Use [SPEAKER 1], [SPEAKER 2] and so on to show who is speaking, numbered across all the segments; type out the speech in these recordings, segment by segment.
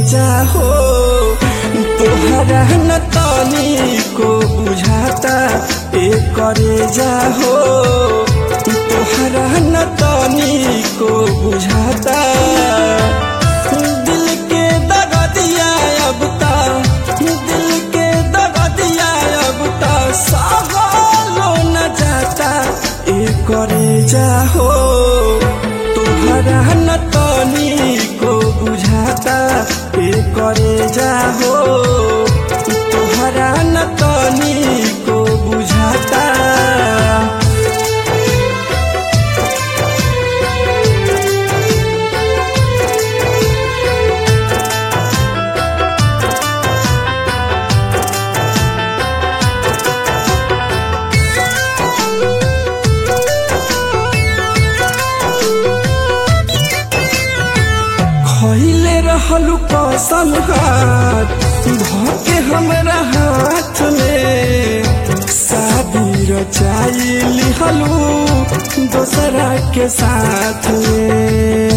[SPEAKER 1] जाहो तोहरा न तनी को बुझाता ए करे जाहो तोहरा न तनी को बुझाता दिल के दगदिया अब ता दिल के दगदिया अब ता सहलो न जाता ए करे जाहो तोहरा न तनी को बुझाता ए करे जाहो तोहरा न तनी को बुझाता खैले रहलू कसम हाथ धके हमरा हाथ में शादी रचाई लिहलू दोसरा के साथ में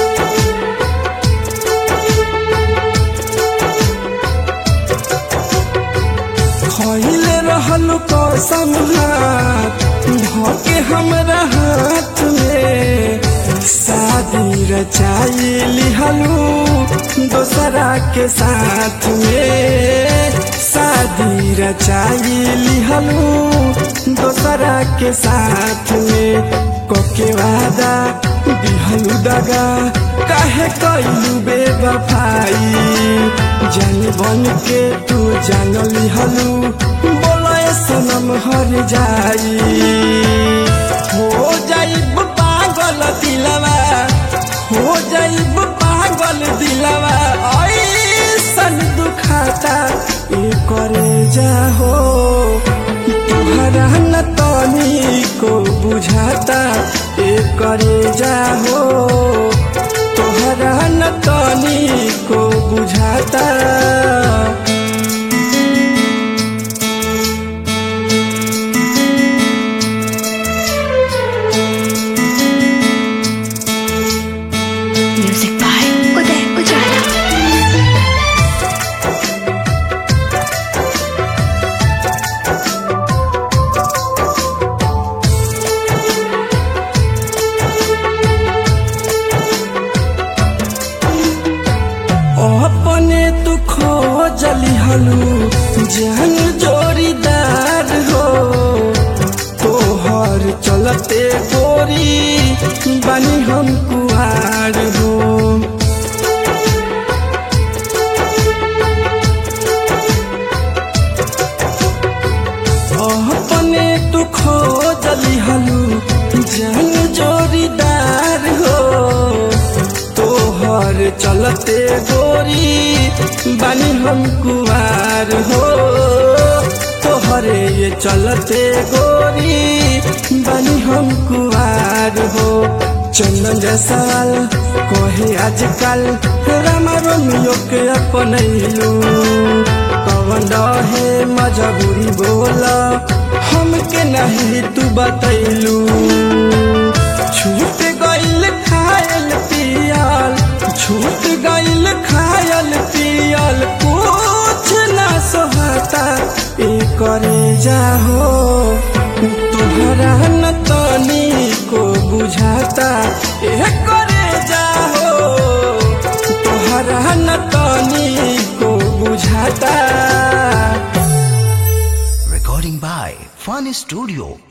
[SPEAKER 1] खैले रहलू कसम हाथ धके हमरा हाथ में शादी रचाई लिहलू दोसरा के साथ में शादी रचाई लिहलू दोसरा के साथ में कोके वादा दिहलू दगा काहे कैलू बेवफाई जान बन के तू जान लिहलू बोला सनम हर जाई हो जाइब पागल दिलवा हो जाइब पागल दिलवा ऐसन दुखाता ए करे जाहो तुहरा न तनी को बुझाता ए करे जाहो तोहरा न तनी को बुझाता
[SPEAKER 2] Music by Uday Ujala.
[SPEAKER 1] अपने तू खोजली हलू जहन जोड़ीदार हो तोहर चलते गोरी बनी हम कुहार हो अपने तू खोजली हलू जहन जोड़ीदार हो तोहर चलते गोरी बनी हम कुमार हो तोहरे ये चलते गोरी बनी हम कुमार हो चंदन जैसाल कहे आजकल रामा रोमियो के अपनैलू कवन रहे मजबूरी बोला हमके नहीं तू बतैलू छूट गइल खायल पियल छूट गइल खायल पियल कुछ ना सोहता ए करे जाहो तुहरा न तनी को बुझाता ए करे जाहो तुहरा न तनी को बुझाता
[SPEAKER 3] Recording by Fun Studio